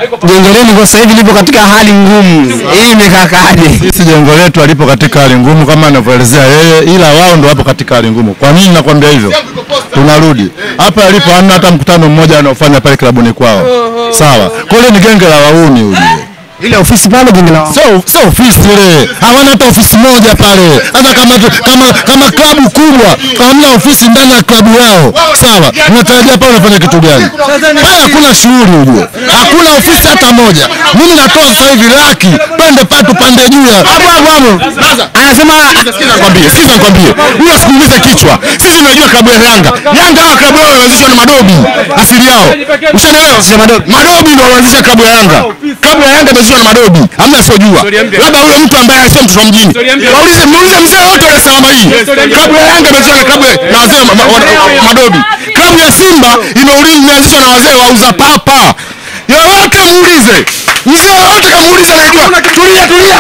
jengo lenu kwa sasa hivi lipo katika hali ngumu. Hii imekakaje? Sisi jengo letu alipo katika hali ngumu kama anavyoelezea yeye, ila wao ndo wapo katika hali ngumu. Kwa nini nakwambia hivyo? Tunarudi hapa alipo, hamna hata mkutano mmoja anaofanya pale klabuni kwao, sawa? Kule ni genge la wauni ujue Ile ofisi pale jengo la sio sio ofisi ile, hawana hata ofisi moja pale. Sasa kama tu- kama kama klabu kubwa hamna ofisi ndani ya klabu yao, sawa, unatarajia pale unafanya kitu gani? Pale hakuna shughuli ujue, hakuna ofisi hata moja. Mimi natoa sasa hivi laki, pande patu pande juu ya hapo hapo hapo. Anasema sikiza nikwambie, sikiza nikwambie, huyo sikuumize kichwa. Sisi tunajua klabu ya Yanga, Yanga hawa klabu yao ilianzishwa na madobi asili yao, ushaelewa? Madobi ndio walianzisha klabu ya Yanga. Klabu ya Yanga imeanzishwa na madobi, hamna asiojua, labda huyo mtu ambaye sio mtoto wa mjini. Waulize, muulize mzee wote wa Salama hii, klabu ya Yanga imeanzishwa na klabu ya- na wazee wa- wa- wa- madobi. Klabu ya Simba imeuli- imeanzishwa na wazee wauza papa. Yoyote muulize, mzee wote kamuuliza, anajua. Tulia, tulia,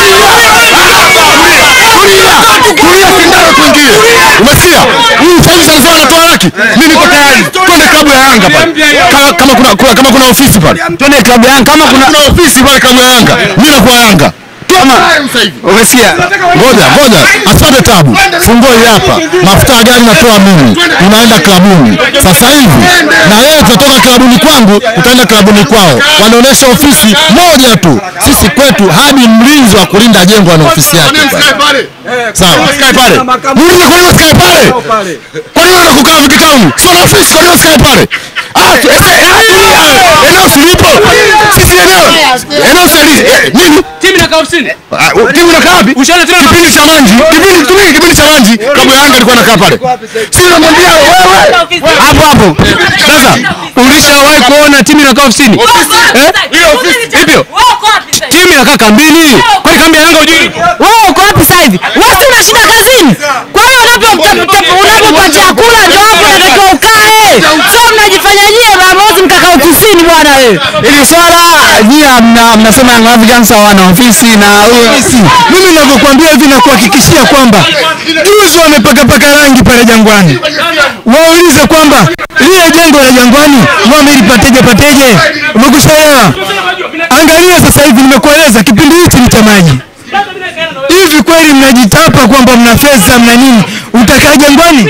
tulia, sindano tuingie. Umesikia? Huyu sasa hivi sana anatoa laki. Mimi niko tayari. Twende klabu ya Yanga pale. Kama kama kuna kuna- kama kuna ofisi pale. twende klabu ya Yanga kama kuna Kuna ofisi pale klabu ya Yanga. Mimi nakuwa Yanga. kama umesikia Ngoja, ngoja. Asante tabu. Funguo hii hapa. Mafuta ya gari natoa mimi. Unaenda klabuni. Sasa hivi na wewe utatoka klabuni kwangu, utaenda klabuni kwao. Wanaonesha ofisi moja tu. Sisi kwetu hadi mlinzi wa kulinda jengo ana ofisi yake pale. Sawa. Sikae pale. Muulize kwa nini usikae pale? Kwa nini wanakukaa vikitamu? Sio na ofisi, kwa nini usikae pale? Ah, tu- eh, eh, ah, eneo silipo. Sisi eneo. Eneo sili. eh, Nini? Timu inakaa ofisini. Ah, u- timu inakaa wapi? Ushaona tena Kipindi cha Manji, kipindi tumii kipindi cha Manji, klabu ya Yanga ilikuwa inakaa pale. Sisi namwambia wewe hapo hapo. Sasa ulishawahi kuona timu inakaa ofisini? Eh? Hivyo timu inakaa kambini. Kwani kambi ya Yanga hujui? Wewe uko wapi sasa hivi? Wewe si una shida kazini? Kwa hiyo unapopata chakula ndio hapo unatakiwa ukae. Sio mnajifanya nyie maamuzi mkakaa ofisini bwana wewe. Hili swala nyie mna mnasema Young Africans hawana ofisi na ofisi. Mimi ninavyokuambia hivi na kuhakikishia kwamba juzi wamepakapaka rangi pale Jangwani. Waulize kwamba lile jengo la Jangwani wamelipateje pateje? Umekushaelewa? Angalia sasa hivi nimekueleza kipindi hichi ni cha maji. Hivi kweli mnajitapa kwamba mna pesa mna nini? Utakaa Jangwani?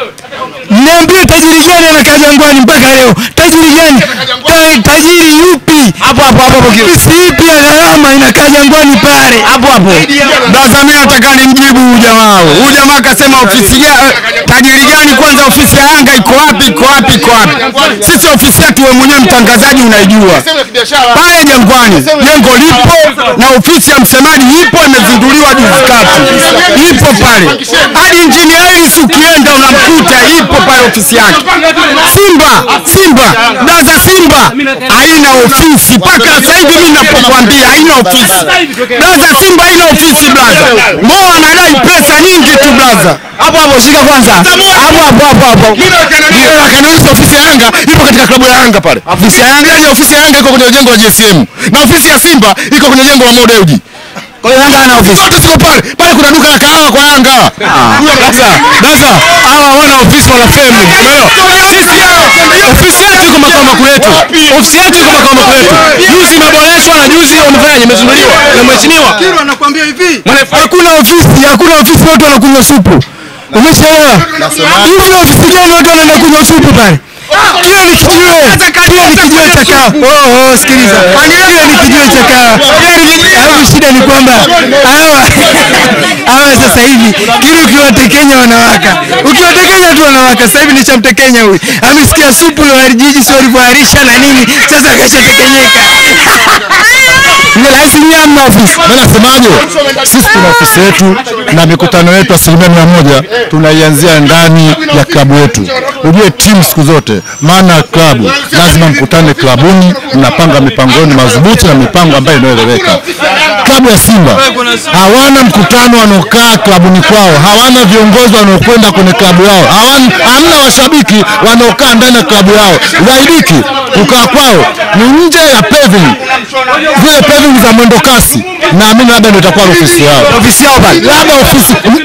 Niambie tajiri gani anakaa Jangwani mpaka leo? Tajiri gani? Ta, tajiri yupi? Hapo hapo hapo hapo. Ofisi ipi ya gharama inakaa Jangwani pale? Hapo hapo. Sasa mimi nataka nimjibu huyu jamaa. Huyu jamaa akasema ofisi gani? Tajiri gani kwanza ofisi ya Yanga iko wapi? Iko wapi? Iko wapi? Sisi ofisi yetu wewe mwenyewe mtangazaji unaijua. Pale Jangwani jengo lipo na ofisi ya msemaji ipo imezinduliwa juzi kati. Ipo pale. Hadi injinia Ellis ukienda unamkuta ipo pale ofisi yake. Simba, Simba, Daza Simba haina ofisi mpaka sasa hivi mimi ninapokuambia haina ofisi. Blaza Simba haina ofisi blaza. Mo anadai pesa nyingi tu blaza. Hapo hapo shika kwanza. Hapo hapo hapo hapo. Ndio akaniuliza ofisi ya Yanga ipo katika klabu ya Yanga pale. Ofisi ya Yanga, ya ofisi ya Yanga iko kwenye jengo la JSM. Na ofisi ya Simba iko kwenye jengo la Modeuji. Kwa hiyo Yanga ana ofisi. Zote ziko pale. Pale kuna duka la kahawa kwa Yanga. Sasa, sasa hawa hawana ofisi wala femu. Umeelewa? Sisi ofisi yetu iko makao makuu yetu. Ofisi yetu iko makao makuu yetu. Juzi imeboreshwa na juzi wamefanyaje? Imezinduliwa na mheshimiwa. anakuambia hivi. Hakuna ofisi, hakuna ofisi watu wanakunywa supu. Umeshaelewa? Hivi ofisi gani watu wanaenda kunywa supu pale? Kile ni kijiwe. Kile ni kijiwe cha kahawa. Oh, oh, sikiliza. Kile ni kijiwe cha kahawa. Alafu shida ni kwamba hawa hawa sasa hivi kile ukiwatekenya wanawaka. Ukiwatekenya tu wanawaka. Sasa hivi nishamtekenya huyu. Amesikia supu la walijiji sio walivyoarisha na nini. Sasa akashatekenyeka. Lazima nyie hamna ofisi. Mimi nasemaje? Sisi tuna ofisi yetu na mikutano yetu asilimia mia moja tunaianzia ndani ya klabu yetu. Ujue timu siku zote, maana ya klabu lazima mkutane klabuni, mnapanga mipango yenu madhubuti na mipango ambayo inayoeleweka. Klabu ya Simba hawana mkutano wanaokaa klabuni kwao, hawana viongozi wanaokwenda kwenye klabu yao, hawana hamna washabiki wanaokaa ndani ya klabu yao. Zaidiki kukaa kwao ni nje ya paving, zile paving za mwendo kasi, naamini labda ndio itakuwa ofisi yao Ofisi yao pale. labda ofisi paving za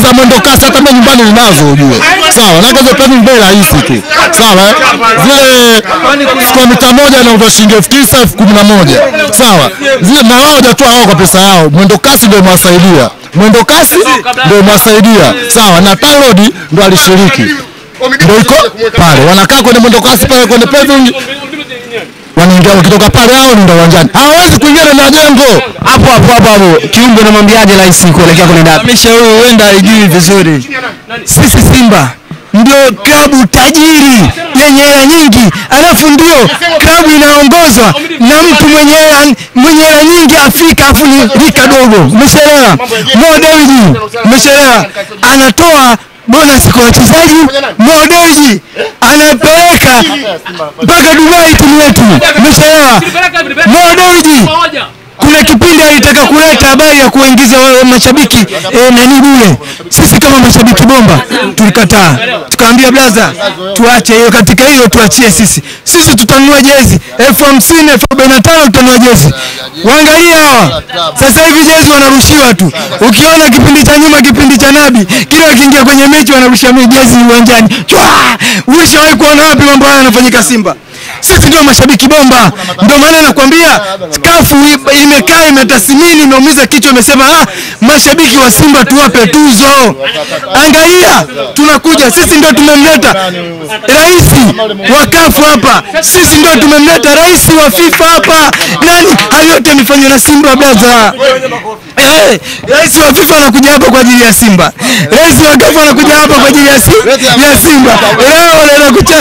za mwendo kasi hata mimi nyumbani ninazo ujue. Sawa, na hizo peni bei rahisi tu. Sawa, eh? zile kwa mita moja inauzwa shilingi elfu tisa elfu kumi na moja. Sawa, zile na wao hajatoa wao kwa pesa yao. Mwendo kasi ndio imewasaidia, mwendo kasi ndio imewasaidia. Sawa, na TANROADS ndio alishiriki, ndio iko pale, wanakaa kwenye mwendo kasi pale kwenye paving wanaingia wakitoka pale hao ndio uwanjani, hawawezi kuingia ndani ya jengo. hapo hapo hapo hapo kiumbe unamwambiaje rais kuelekea kwenye dabi Amesha huyo huenda haijui vizuri. Sisi Simba ndio klabu tajiri yenye hela nyingi, alafu ndio klabu inaongozwa na mtu mwenye hela mwenye hela nyingi Afrika, alafu ni rika dogo. Umeshaelewa? Mo Dewji, umeshaelewa? Anatoa bonus kwa wachezaji. Mo Dewji anapeleka mpaka Dubai timu yetu. Umeshaelewa? Mo Dewji kuna kipindi alitaka kuleta habari ya kuingiza wa- mashabiki eh, nani bure. Sisi kama mashabiki bomba tulikataa, tukaambia blaza, tuache hiyo, katika hiyo tuachie sisi. Sisi tutanunua jezi elfu hamsini elfu arobaini na tano tutanunua jezi. Waangalia hawa sasa hivi jezi wanarushiwa tu. Ukiona kipindi cha nyuma, kipindi cha Nabi, kila wakiingia kwenye mechi wanarusha mi- jezi uwanjani. Chwa! Ulishawahi kuona wapi mambo haya yanafanyika Simba? Sisi ndio mashabiki bomba, ndio maana nakwambia kafu i- imekaa imetathmini, imeumiza kichwa, imesema ah, mashabiki wa Simba tuwape tuzo. Angalia, tunakuja sisi, ndio tumemleta rais wa kafu hapa, sisi ndio tumemleta rais wa FIFA hapa. Nani hayo yote yamefanywa na Simba blaza. Eh, rais wa FIFA anakuja hapa kwa ajili ya Simba, rais wa kafu anakuja hapa kwa ajili ya, si, ya Simba. Leo unaenda kucha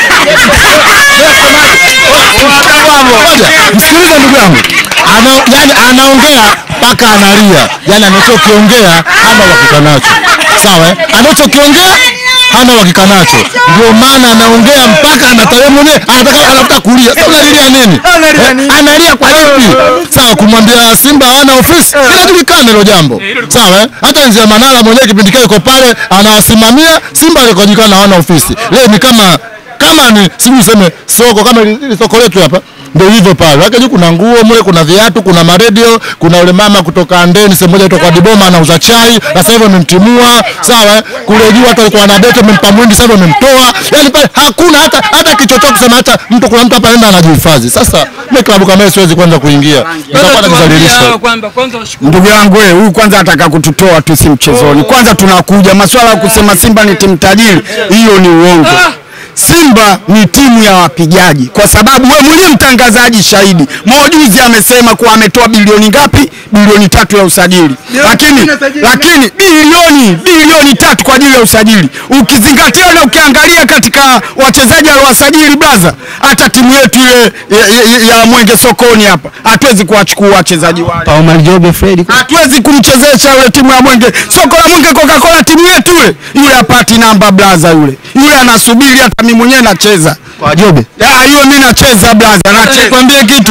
Msikilize ndugu yangu, ana, yani anaongea mpaka analia, yani anachokiongea hana uhakika nacho, sawa eh? Anachokiongea hana uhakika nacho, ndio maana anaongea mpaka anatawe mwenyewe anataka anataka kulia. Sasa unalilia nini? Analia Eh, nini? Analia kwa lipi? Sawa, kumwambia Simba hana ofisi inajulikana hilo jambo, sawa eh? Hata Nzia Manara mwenyewe kipindi kile yuko pale anawasimamia Simba, alikojulikana hawana ofisi. Leo ni kama kama ni sijui useme soko kama ili ili soko letu hapa ndio hivyo pale. Lakini juu kuna nguo mle, kuna viatu, kuna maredio, kuna yule mama kutoka Andeni sehemu moja kutoka Diboma anauza chai, sasa hivi wamemtimua, sawa? eh? Kule juu watu walikuwa na beti wamempa mwindi, sasa hivi wamemtoa. Yaani pale hakuna hata hata kichochoo kusema hata mtu kuna mtu hapa anaenda anajihifadhi. Sasa mimi klabu kama hiyo siwezi kwenda kuingia. Nitakuwa najizalilisha. Ndugu yangu wewe, huyu kwanza ataka kututoa tu si mchezoni. Kwanza tunakuja maswala ya kusema Simba ni timu tajiri, hiyo ni uongo. Simba ni timu ya wapigaji, kwa sababu wewe mwenyewe mtangazaji shahidi. Mojuzi amesema kuwa ametoa bilioni ngapi? Bilioni tatu ya usajili, lakini lakini bilioni bilioni tatu kwa ajili ya usajili, ukizingatia na ukiangalia katika wachezaji aliowasajili blaza, hata timu yetu ile ya, ya, ya Mwenge sokoni hapa hatuwezi kuwachukua wachezaji wale Omar Jobe Fred hatuwezi kumchezesha yule timu ya Mwenge. Soko la Mwenge Coca-Cola timu yetu yule. Yule hapati namba blaza yule. Yule anasubiri hata mimi mwenyewe nacheza. kwa Jobe Ya yule mimi nacheza blaza, nacheza. Nikwambie kitu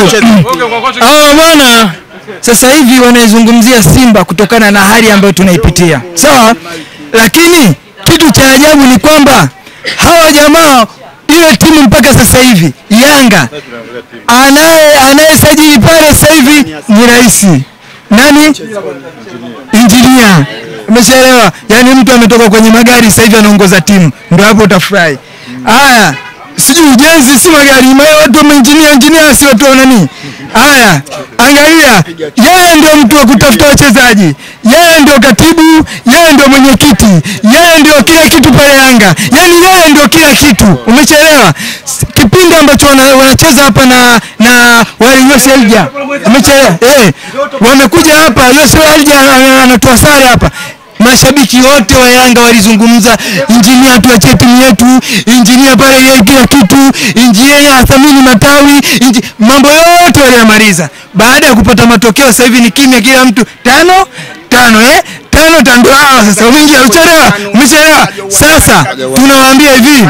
hawa bwana sasa hivi wanaizungumzia Simba kutokana na hali ambayo tunaipitia, sawa. Lakini kitu cha ajabu ni kwamba hawa jamaa ile timu mpaka sasa hivi Yanga anaye anayesajili pale sasa hivi ni rais nani? Injinia. Umeshaelewa? Yaani mtu ametoka kwenye magari sasa hivi anaongoza timu, ndio hapo utafurahi. Haya, sijui ujenzi si magari, ma- watu wa injinia injinia si watu wa nani? Haya, angalia, yeye ndio mtu wa kutafuta wachezaji, yeye ndio katibu, yeye ndio mwenyekiti, yeye ndio kila kitu pale Yanga, yaani yeye ndio kila kitu. Umeshaelewa? S- Kipindi ambacho wana- wanacheza hapa na na wale Yose Elja, umeshaelewa? Eh, wamekuja hapa Yose Elja ana- anatoa sare hapa mashabiki wote wa Yanga walizungumza, injinia tuachie timu yetu, injinia pale yeye kila kitu, injinia athamini matawi, inji... mambo yote waliyamaliza. Baada ya kupata matokeo, sasa hivi ni kimya, kila mtu tano tano, eh tano tano, ndio hawa sasa umeingia, uchelewa, umechelewa. Sasa tunawaambia hivi,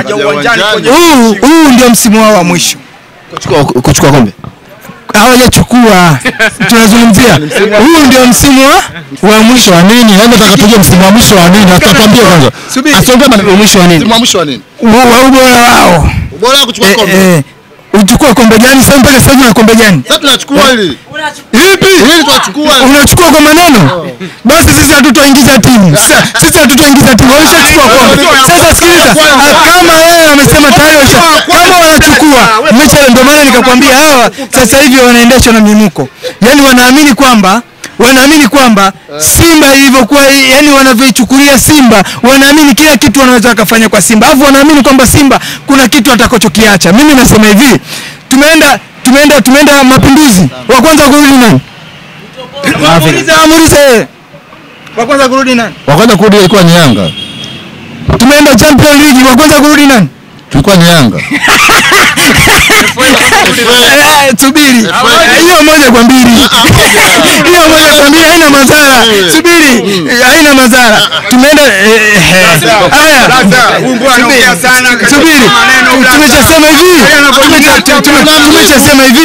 huu huu ndio msimu wao wa mwisho kuchukua kuchukua kombe hawajachukua tunazungumzia huu ndio msimu wa, wa mwisho Mwisho wa nini? Yaani nataka tujue msimu wa mwisho wa nini? Atatuambia kwanza. Subiri. Asiongee maneno mwisho wa nini msimu wa mwisho wa nini? wa wa ubora wao Ubora wa kuchukua eh, kombe. eh, uchukua kombe gani sasa mpaka sasa hivi na kombe gani Sasa tunachukua hili. Ipi? Hili tuachukua. Unachukua kwa maneno? Basi sisi hatutoingiza timu. Sasa sisi hatutoingiza timu. Walishachukua kombe. Sasa sikiliza, ah, kama yeye amesema tayari washa- kama wanachukua mechi, ndio maana nikakwambia hawa sasa hivi wanaendeshwa na mimuko, yaani wanaamini kwamba wanaamini kwamba Simba ilivyokuwa, yani wanavyoichukulia Simba, wanaamini kila kitu wanaweza wakafanya kwa Simba, alafu wanaamini kwamba Simba kuna kitu atakachokiacha. Mimi nasema hivi, tumeenda tumeenda tumeenda Mapinduzi, wa kwanza kurudi nani? Muulize, muulize. Wa kwanza kurudi nani? Wa kwanza kurudi ilikuwa ni Yanga. Tumeenda Champions League, wa kwanza kurudi nani? Tulikuwa ni Yanga. Eh, Subiri. Hiyo moja kwa mbili. Hiyo moja kwa mbili haina madhara. Subiri. Eh, Haina madhara. Tumeenda eh, eh, haya. Subiri. Tumeshasema hivi. Tumecha- tume- Tumeshasema hivi.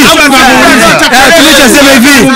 Eh, Tumeshasema hivi.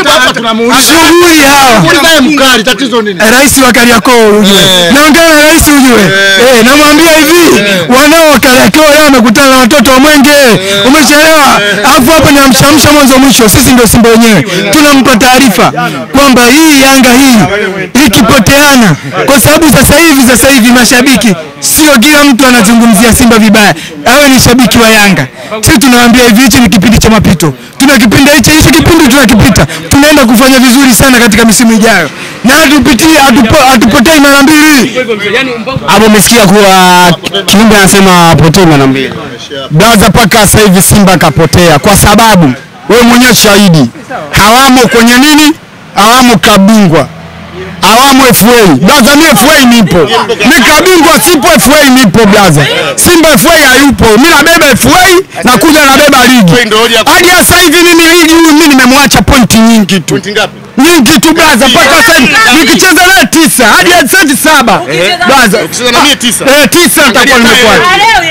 Shughuli hawa. Naye mkali tatizo nini? rais wa Kariakoo ujue, naongea na rais ujue, eh, namwambia hivi, wanao wa Kariakoo leo wamekutana na watoto wa Mwenge, umechelewa. Alafu hapa ni amshamsha mwanzo mwisho, sisi ndio Simba wenyewe tunampa taarifa kwamba hii Yanga hii ikipoteana, kwa sababu sasa hivi sasa hivi mashabiki sio kila mtu anazungumzia Simba vibaya, awe ni shabiki wa Yanga. Sisi tunawaambia hivi, hichi ni kipindi cha mapito, tuna kipindi hichi, hichi kipindi tunakipita, tunaenda kufanya vizuri sana katika misimu ijayo na hatupitii hatupo- hatupotei mara mbili. Hapo umesikia kuwa kiumbe anasema apotee mara mbili. Blaza, mpaka sasa hivi Simba kapotea kwa sababu wewe mwenyewe shahidi, hawamo kwenye nini, hawamo kabingwa hawamo FA. Blaza, mi FA nipo, mi kabingwa sipo, FA nipo blaza. Simba FA hayupo, mi nabeba FA na kuja nabeba ligi. Hadi sasa hivi mimi ligi huyu mi nimemwacha pointi nyingi tu Pointi ngapi? nyingi tu blaza, mpaka sasa hivi nikicheza naye tisa hadi seti saba blaza, Ukicheza na mie tisa. eh, tisa nitakuwa nimekuacha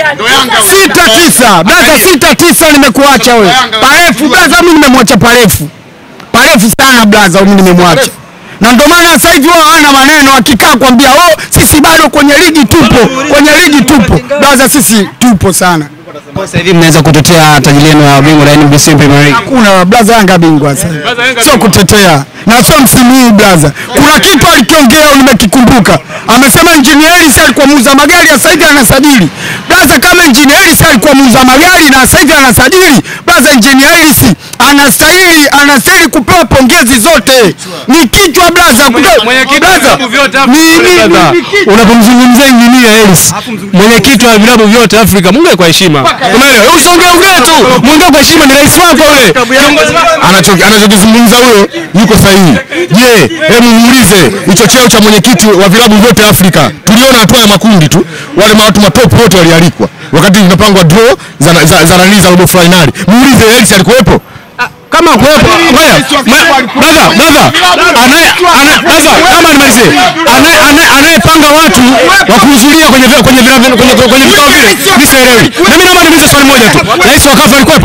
sita tisa blaza, sita tisa nimekuacha wewe. Parefu blaza, mimi nimemwacha parefu parefu sana blaza, mimi nimemwacha na ndio maana sasa hivi wao hawana maneno, akikaa kwambia oh, sisi bado kwenye ligi tupo, kwenye ligi tupo blaza, sisi tupo sana. Sasa hivi mnaweza kutetea taji lenu la ubingwa la NBC Premier League. Hakuna blaza, Yanga bingwa sasa, sio kutetea na sio msimu huu blaza. Kuna kitu alikiongea nimekikumbuka, amesema Engineer Hersi alikuwa muuza magari, sasa hivi anasajili blaza. Kama Engineer Hersi alikuwa muuza magari na sasa hivi anasajili blaza, Engineer Hersi anastahili anastahili kupewa pongezi zote, ni kichwa blaza, kutoa- blaza ni ni- ni- ni kichwa. Unapomzungumzia injinia Hersi, mwenyekiti wa vilabu vyote Afrika, muongee kwa heshima. Umeelewa? Usiongee ongee tu, muongee kwa heshima, ni rais wako yule. Kiongozi wako. Anacho- anachokizungumza huyo yuko sahihi. Je, hebu muulize hicho cheo cha mwenyekiti wa vilabu vyote Afrika, tuliona hatua ya makundi tu, wale watu matop wote walialikwa wakati inapangwa draw za za za nani za robo finali. Muulize Hersi alikuwepo? kama kuwepo ngoja brother brother anaye ana- brother kama nimalizie anaye anaye- anayepanga watu wa kuhudhuria kwenye vya- kwenye vila- kwenye kwenye kwenye vikao vile mimi sielewi na mimi naomba niulize swali moja tu rais wa kafu alikuwepo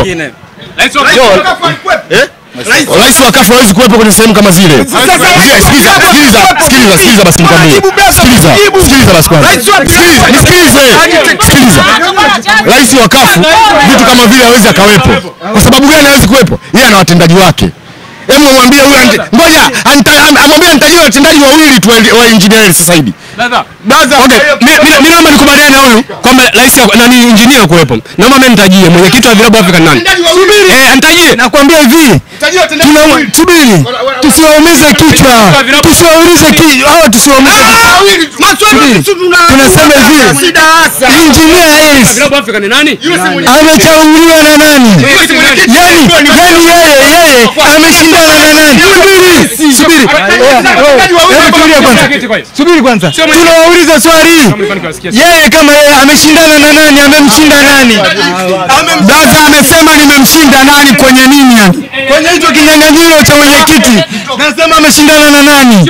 Rais wa kafu hawezi kuwepo kwenye sehemu kama zile. Sikiliza, sikiliza, sikiliza, sikiliza, sikiliza basi nikwambie. Sikiliza, sikiliza basi kwanza. Sikiliza, nisikilize. Sikiliza. Rais wa kafu vitu kama vile hawezi akawepo. Kwa sababu gani hawezi kuwepo? Yeye ana watendaji wake. Hebu mwambie huyu ante- ngoja anta- am- amwambie nitajie watendaji wawili tu wa- wa engineer sasa hivi. Okay, mi- mi- mi naomba nikubaliane na huyu kwamba rais wa- nani injinia kuwepo. Naomba mimi nitajie mwenyekiti wa vilabu Afrika ni nani? Eh, nitajie. Nakwambia hivi, tuna subiri, tusiwaumize kichwa, tusiwaumize kichwa, hawa tusiwaumize kichwa. Tunasema hivi, Engineer Hersi Vilabu Afrika ni nani? amechaguliwa na nani? Yani, yani yeye yeye ameshindana na nani? Subiri, subiri, hebu tulia kwanza, subiri kwanza, tunawauliza swali, yeye kama yeye ameshindana na nani? Amemshinda nani? Blaza amesema nimemshinda nani kwenye nini yani? Kwenye hicho kinyang'anyiro cha mwenyekiti, nasema ameshindana na nani?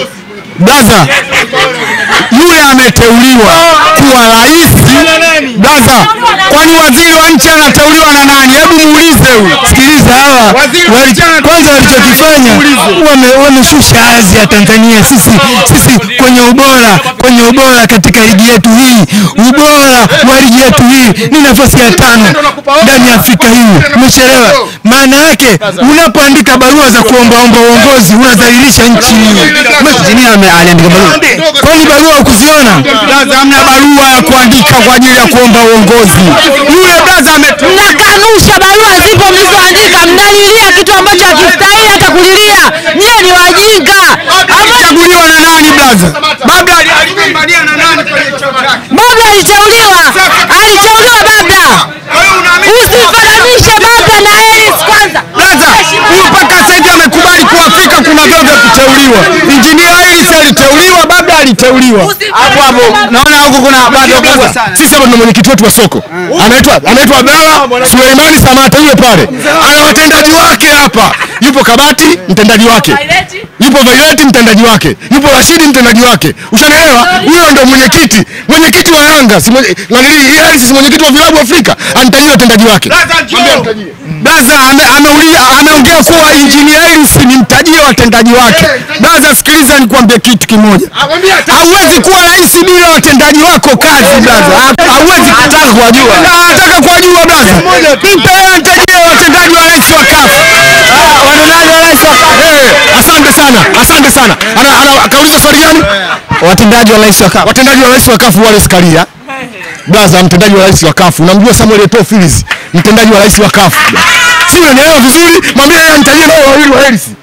Blaza yule ameteuliwa kuwa rais. Sasa kwani waziri wa nchi anateuliwa na nani? Hebu muulize huyu. Sikiliza hawa wali, kwanza walichokifanya wame- wameshusha hadhi ya Tanzania. Sisi sisi kwenye ubora kwenye ubora katika ligi yetu hii, ubora wa ligi yetu hii ni nafasi ya tano ndani ya Afrika hii. Umechelewa. Maana yake unapoandika barua za kuombaomba uongozi unadhalilisha nchi hii. Injinia ame- aliandika barua. Kwani barua ukuziona? Blaza, hamna barua ya kuandika kwa ajili ya kuomba uongozi. Yule blaza ametu Mnakanusha barua zipo mlizoandika, mnalilia kitu ambacho hakistahili hata kulilia. Nyie ni wajinga. chaguliwa na nani blaza? Babla ali- aligombania na nani kwenye chama chake? Babla aliteuliwa, aliteuliwa Babla. Usifananishe Babla na Elis kwanza. Blaza, huyu mpaka sasa hivi amekubali kuwa Afrika kuna vyeo vya kuteuliwa. Injinia Hersi aliteuliwa, Babla aliteuliwa. Hapo hapo naona huko kuna bado kubwa sana. Sisi hapa tuna mwenyekiti wetu wa soko anaitwa anaitwa Abdalla Suleimani Samata, yule pale ana watendaji wake hapa. Yupo Kabati mtendaji wake, yupo Vaileti mtendaji wake, yupo Rashidi mtendaji wake. Ushanielewa? Huyo ndo mwenyekiti mwenyekiti wa Yanga, si mwenye- nanili hii Hersi si mwenyekiti wa vilabu Afrika, anitajie watendaji wake. Blaza ame, ameulia ameongea kuwa injinia Hersi ni mtajie watendaji wake. Blaza, sikiliza nikwambie kitu kimoja. Hauwezi kuwa rais bila watendaji wako kazi blaza. Ha- Hauwezi kutaka kuwajua. Na Nataka kuwajua blaza. Mpe yeye nitajie watendaji wa rais wa CAF. Watendaji wa rais wa Eh, asante sana, asante sana. Ana, ana, akauliza swali gani? Watendaji wa rais wa CAF. watendaji wa rais wa kafu Wallace Karia blaza, mtendaji wa rais wa kafu, unamjua Samuel Eto'o Phillips, mtendaji wa rais wa kafu, si unanielewa vizuri? Mwambie yeye anitajie nao wawili wa Hersi.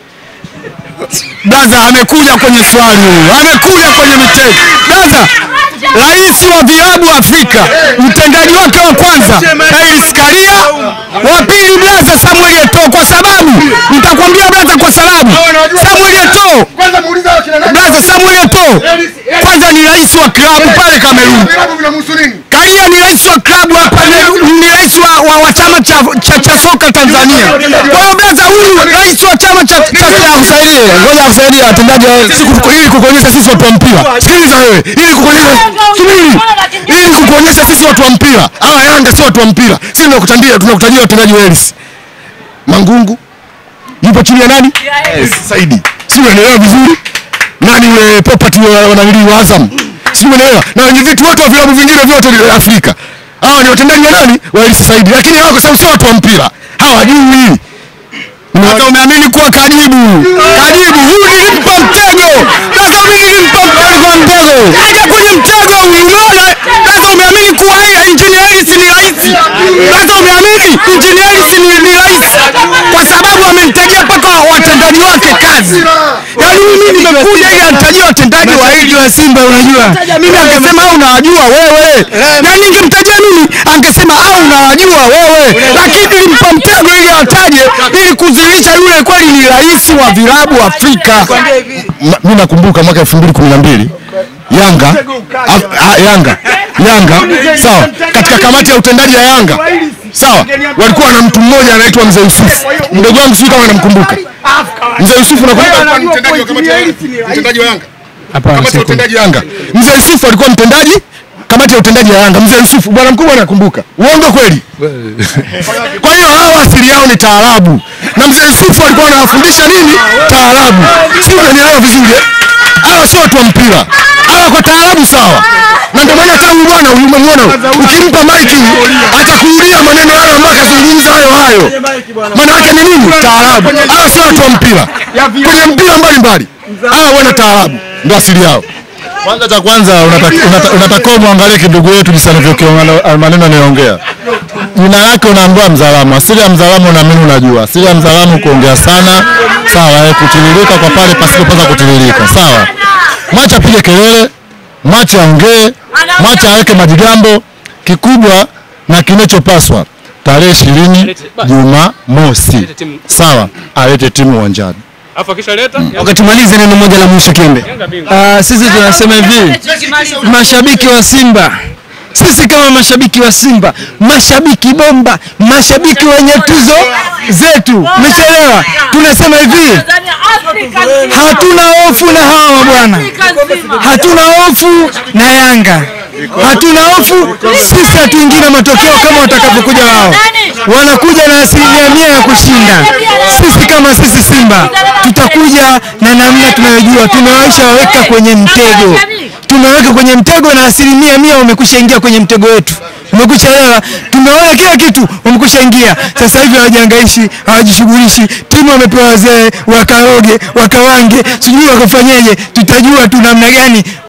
Blaza amekuja kwenye swali huyu, amekuja kwenye mitego. Blaza, rais wa vilabu Afrika, mtendaji wake wa kwanza Hersi Karia, wa pili blaza Samuel Eto'o, kwa sababu nitakwambia blaza, kwa sababu Samuel Eto'o blaza, Samuel Eto'o kwanza ni rais wa klabu pale Kamerun. Karia ni rais wa klabu hapa, ni- ni rais wa, wa, wa chama cha, cha, cha soka Tanzania. Kwa hiyo blaza, huyu rais wa chama cha, cha, cha Akusaidie, ngoja akusaidie watendaji wa siku ili kukuonyesha sisi watu wa mpira. Sikiliza wewe, ili kukuonyesha subiri, ili kukuonyesha sisi watu wa mpira. Hawa Yanga si watu wa mpira. Sisi tunakutandia tunakutajia watendaji wa Hersi. Mangungu yupo chini ya nani? Saidi. Si unaelewa vizuri? Nani yule property wa wananili wa Azam? Si unaelewa? Na wenye vitu wote wa vilabu vingine vyote vya Afrika. Hawa ni watendaji wa nani? Wa Hersi Saidi. Lakini hawa kwa sababu sio watu wa mpira. Hawajui. Hata umeamini kuwa kajibu kajibu, huyu nilimpa mtego. Sasa mimi nilimpa mtego mtego, kaja kwenye mtego huyu, umeona? Sasa umeamini kuwa yeye injinia Hersi ni rais. Sasa umeamini injinia Hersi ni, ni rais kwa sababu amemtajia mpaka watendaji wake kazi. Yaani mimi nimekuja ili anitajie watendaji wa hili wa Simba, unajua mimi angesema au unawajua wewe, na ningemtajia mimi angesema au unawajua wewe, lakini nilimpa mtego ili awataje ili kuzilisha yule kweli ni rais wa vilabu Afrika. Ma- mi nakumbuka mwaka 2012 Yanga Af- ah, Yanga Yanga sawa, katika kamati ya utendaji ya Yanga sawa, walikuwa na mtu mmoja anaitwa Mzee Yusufu, mdogo wangu sijui kama namkumbuka Mzee Yusufu, nakumbuka mtendaji wa kamati ya utendaji wa Yanga, kamati ya utendaji ya Yanga. Mzee Yusufu alikuwa mtendaji kamati ya utendaji ya Yanga. Mzee Yusufu, bwana mkubwa, nakumbuka. Uongo kweli? Kwa hiyo hawa asili yao ni taarabu, na mzee Yusufu alikuwa anawafundisha nini? Taarabu. Si unanielewa vizuri eh? Hawa sio watu wa mpira, hawa kwa taarabu sawa. Na ndio maana hata huyu bwana huyu umemwona, ukimpa maiki atakuulia maneno hayo ambayo akazungumza hayo hayo. Maana yake ni nini? Taarabu. Hawa sio watu wa mpira, kwenye mpira mbalimbali, hawa wana taarabu, ndio asili yao. Kwanza cha kwanza unataka- unata- unatakiwa muangalie kidogo yetu jinsi anavyokiongea maneno anayoongea. Jina lake unaambiwa Mzalamu. Asili ya Mzalamu na mimi unajua. Asili ya Mzalamu kuongea sana, sawa, eh, kutiririka kwa pale pasipopasa kutiririka, sawa. Mwacha apige kelele, mwacha aongee, mwacha aweke majigambo. Kikubwa na kinachopaswa tarehe ishirini Jumamosi, sawa, alete timu uwanjani. Alafu akishaleta Wakati tumalize neno moja la mwisho Kiembe. Ah, sisi tunasema hivi, mashabiki wa Simba, sisi kama mashabiki wa Simba, mashabiki bomba, mashabiki wenye tuzo zetu, umeshaelewa? Tunasema hivi, hatuna hofu na hawa bwana, hatuna hofu na Yanga, hatuna hofu sisi, hatuingii na matokeo kama watakavyokuja wao. Wanakuja na asilimia mia ya kushinda. Sisi kama sisi Simba tutakuja na namna tunayojua, tumewaisha waweka kwenye mtego, tumeweka kwenye mtego na asilimia mia wamekwisha ingia kwenye mtego wetu umekwisha elewa, tumeona kila kitu, wamekwisha ingia. Sasa hivi hawajangaishi, hawajishughulishi. Timu wamepewa wazee, wakaoge, wakawange, sijui wakafanyeje. Tutajua tu namna gani